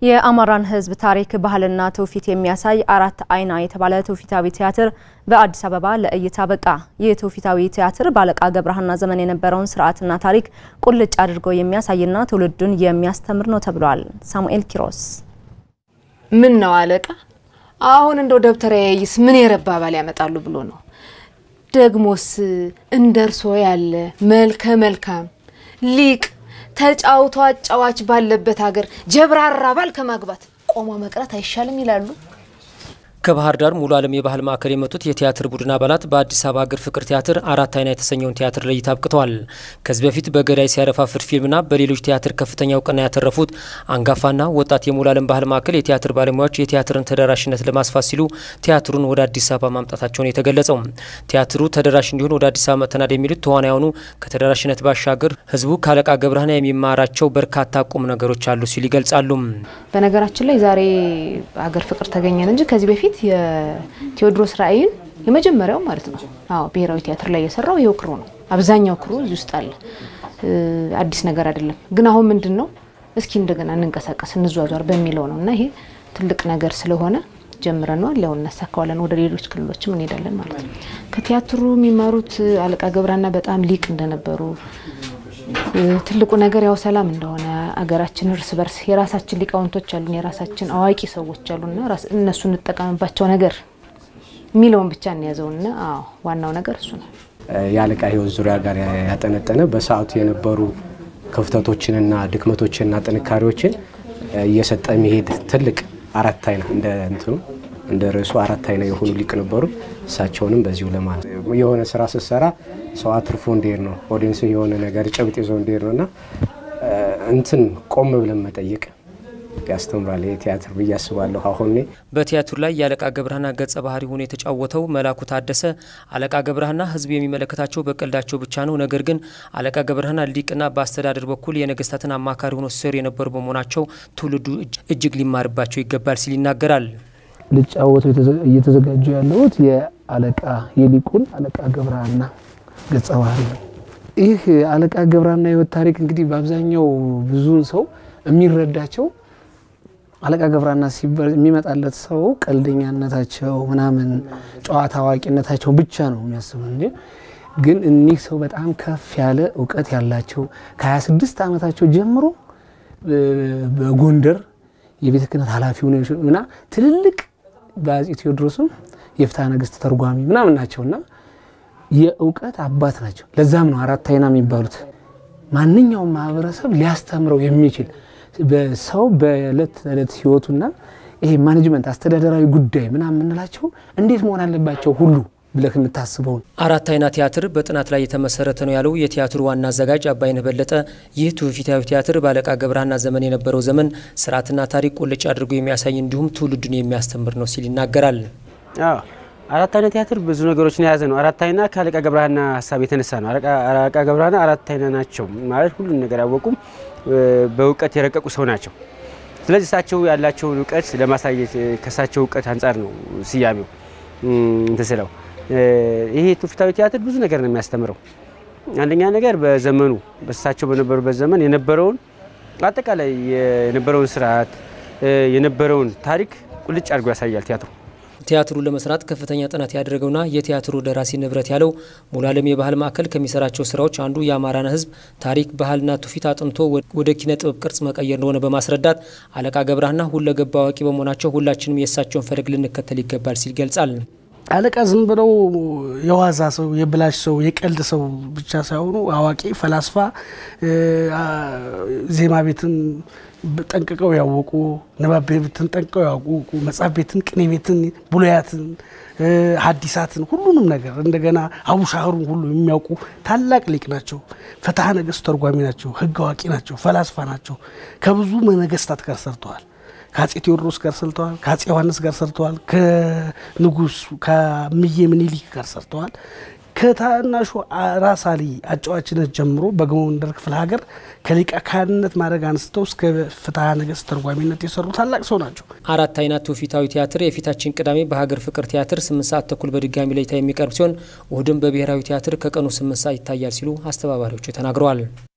የአማራን ሕዝብ ታሪክ ባህልና ትውፊት የሚያሳይ አራት አይና የተባለ ትውፊታዊ ቲያትር በአዲስ አበባ ለእይታ በቃ። ይህ ትውፊታዊ ቲያትር በአለቃ ገብረሃና ዘመን የነበረውን ስርዓትና ታሪክ ቁልጭ አድርጎ የሚያሳይና ትውልዱን የሚያስተምር ነው ተብሏል። ሳሙኤል ኪሮስ ምን ነው አለቃ፣ አሁን እንደው ደብተራ ያይስ ምን የረባ ባል ያመጣሉ ብሎ ነው? ደግሞስ እንደ እርሶ ያለ መልከ መልካም ሊቅ ተጫውቶ አጫዋች ባለበት ሀገር ጀብራራ ባል ከማግባት ቆሞ መቅረት አይሻልም ይላሉ። ከባህር ዳር ሙሉ ዓለም የባህል ማዕከል የመጡት የቲያትር ቡድን አባላት በአዲስ አበባ ሀገር ፍቅር ቲያትር አራት አይና የተሰኘውን ቲያትር ለእይታ አብቅተዋል። ከዚህ በፊት በገዳይ ሲያረፋፍድ ፊልምና በሌሎች ቲያትር ከፍተኛ እውቅና ያተረፉት አንጋፋና ወጣት የሙሉ ዓለም ባህል ማዕከል የቲያትር ባለሙያዎች የቲያትርን ተደራሽነት ለማስፋት ሲሉ ቲያትሩን ወደ አዲስ አበባ ማምጣታቸውን የተገለጸው ቲያትሩ ተደራሽ እንዲሆን ወደ አዲስ አበባ መጥተናል የሚሉት ተዋናያኑ ከተደራሽነት ባሻገር ሕዝቡ ከአለቃ ገብረሃና የሚማራቸው በርካታ ቁም ነገሮች አሉ ሲሉ ይገልጻሉ። በነገራችን ላይ ዛሬ ሀገር ፍቅር ተገኘን እንጂ ከዚህ በፊት የቴዎድሮስ ራዕይን የመጀመሪያው ማለት ነው። አዎ ብሔራዊ ቲያትር ላይ የሰራው ይኸው ክሩ ነው። አብዛኛው ክሩ እዚህ ውስጥ አለ። አዲስ ነገር አይደለም። ግን አሁን ምንድን ነው እስኪ እንደገና እንንቀሳቀስ እንዟዟር በሚለው ነው እና ይሄ ትልቅ ነገር ስለሆነ ጀምረነዋል። ያው እናሳካዋለን። ወደ ሌሎች ክልሎችም እንሄዳለን ማለት ነው። ከቲያትሩ የሚማሩት አለቃ ገብረሃና በጣም ሊቅ እንደነበሩ ትልቁ ነገር ያው ሰላም እንደሆነ አገራችን እርስ በርስ የራሳችን ሊቃውንቶች አሉን፣ የራሳችን አዋቂ ሰዎች አሉና እነሱ እንጠቀምባቸው ነገር የሚለውን ብቻ እንያዘውና አዎ ዋናው ነገር እሱ ነው። የአለቃ ሕይወት ዙሪያ ጋር ያጠነጠነ በሰዓቱ የነበሩ ክፍተቶችንና ድክመቶችንና ጥንካሬዎችን እየሰጠ የሚሄድ ትልቅ አራት አይና እንደ እንትኑ እንደ ርዕሱ አራት አይና የሆኑ ሊቅ ነበሩ። እሳቸውንም በዚሁ ለማለት የሆነ ስራ ስትሰራ ሰው አትርፎ እንዲሄድ ነው። ኦዲየንስ የሆነ ነገር ጭብጥ ይዞ እንዲሄድ ነው እና እንትን ቆም ብለን መጠየቅ ያስተምራል ይህ ቲያትር ብዬ አስባለሁ። አሁን በቲያትሩ ላይ የአለቃ ገብረሃና ገጸ ባህሪ ሆኖ የተጫወተው መላኩ ታደሰ አለቃ ገብረሃና ህዝቡ የሚመለከታቸው በቀልዳቸው ብቻ ነው። ነገር ግን አለቃ ገብረሃና ሊቅና በአስተዳደር በኩል የነገስታትን አማካሪ ሆኖ ሲሰሩ የነበሩ በመሆናቸው ትውልዱ እጅግ ሊማርባቸው ይገባል ሲል ይናገራል። ልጫወተው እየተዘጋጁ ያለሁት የአለቃ የሊቁን አለቃ ገብረሃና ገጸ ባህሪ ነው። ይህ አለቃ ገብረሃና የህይወት ታሪክ እንግዲህ በአብዛኛው ብዙውን ሰው የሚረዳቸው አለቃ ገብረሃና ሲባል የሚመጣለት ሰው ቀልደኛነታቸው ምናምን ጨዋታ አዋቂነታቸው ብቻ ነው የሚያስበው እንጂ ግን እኒህ ሰው በጣም ከፍ ያለ እውቀት ያላቸው ከ26 ዓመታቸው ጀምሮ በጎንደር የቤተ ክህነት ኃላፊ ሆነ እና ትልልቅ በአፄ ቴዎድሮስም የፍትሐ ነገሥት ተርጓሚ ምናምን ናቸውና የእውቀት አባት ናቸው። ለዛም ነው አራት አይና የሚባሉት። ማንኛውም ማህበረሰብ ሊያስተምረው የሚችል በሰው በእለት ተዕለት ህይወቱና ይሄ ማኔጅመንት አስተዳደራዊ ጉዳይ ምናምን የምንላቸው እንዴት መሆን አለባቸው ሁሉ ብለህ የምታስበውን አራት አይና ቲያትር በጥናት ላይ የተመሰረተ ነው ያለው የቲያትሩ ዋና አዘጋጅ አባይነህ በለጠ፣ ይህ ትውፊታዊ ቲያትር በአለቃ ገብረሃና ዘመን የነበረው ዘመን ስርዓትና ታሪክ ቁልጭ አድርጎ የሚያሳይ እንዲሁም ትውልዱን የሚያስተምር ነው ሲል ይናገራል። አራት አይና ቲያትር ብዙ ነገሮችን የያዘ ነው። አራት አይና ከአለቃ ገብረሃና ሀሳብ የተነሳ ነው። አለቃ ገብረሃና አራት አይና ናቸው ማለት ሁሉን ነገር ያወቁም በእውቀት የረቀቁ ሰው ናቸው። ስለዚህ እሳቸው ያላቸውን እውቀት ለማሳየት ከእሳቸው እውቀት አንጻር ነው ስያሜው እንትን ስለው ይሄ ትውፊታዊ ቲያትር ብዙ ነገር ነው የሚያስተምረው። አንደኛ ነገር በዘመኑ በእሳቸው በነበሩበት ዘመን የነበረውን አጠቃላይ የነበረውን ስርዓት የነበረውን ታሪክ ቁልጭ አድርጎ ያሳያል ቲያትሩ። ቲያትሩን ለመስራት ከፍተኛ ጥናት ያደረገውና የቲያትሩ ደራሲ ንብረት ያለው ሙሉ ዓለም የባህል ማዕከል ከሚሰራቸው ስራዎች አንዱ የአማራን ሕዝብ ታሪክ ባህልና ትውፊት አጥንቶ ወደ ኪነ ጥበብ ቅርጽ መቀየር እንደሆነ በማስረዳት አለቃ ገብረሃና ሁለገብ አዋቂ በመሆናቸው ሁላችንም የእሳቸውን ፈለግ ልንከተል ይገባል ሲል ገልጻል። አለቃ ዝም ብለው የዋዛ ሰው፣ የብላሽ ሰው፣ የቀልድ ሰው ብቻ ሳይሆኑ አዋቂ ፈላስፋ፣ ዜማ ቤትን ጠንቅቀው ያወቁ፣ ንባብ ቤትን ጠንቅቀው ያወቁ፣ መጽሐፍ ቤትን፣ ቅኔ ቤትን፣ ብሉያትን፣ ሐዲሳትን ሁሉንም ነገር እንደገና አቡሻህሩን ሁሉ የሚያውቁ ታላቅ ሊቅ ናቸው። ፍትሐ ነገሥት ተርጓሚ ናቸው። ሕግ አዋቂ ናቸው። ፈላስፋ ናቸው። ከብዙ ነገስታት ጋር ሰርተዋል። ከአፄ ቴዎድሮስ ጋር ሰርተዋል። ከአፄ ዮሐንስ ጋር ሰርተዋል። ከንጉስ ከምዬ ምኒልክ ጋር ሰርተዋል። ከታናሹ ራስ አሊ አጫዋችነት ጀምሮ በጎንደር ክፍለ ሀገር ከሊቀ ካህንነት ማድረግ አንስተው እስከ ፍትሐ ነገሥት ተርጓሚነት የሰሩ ታላቅ ሰው ናቸው። አራት አይና ትውፊታዊ ቲያትር የፊታችን ቅዳሜ በሀገር ፍቅር ቲያትር ስምንት ሰዓት ተኩል በድጋሚ ለእይታ የሚቀርብ ሲሆን እሁድም በብሔራዊ ቲያትር ከቀኑ ስምንት ሰዓት ይታያል ሲሉ አስተባባሪዎቹ ተናግረዋል።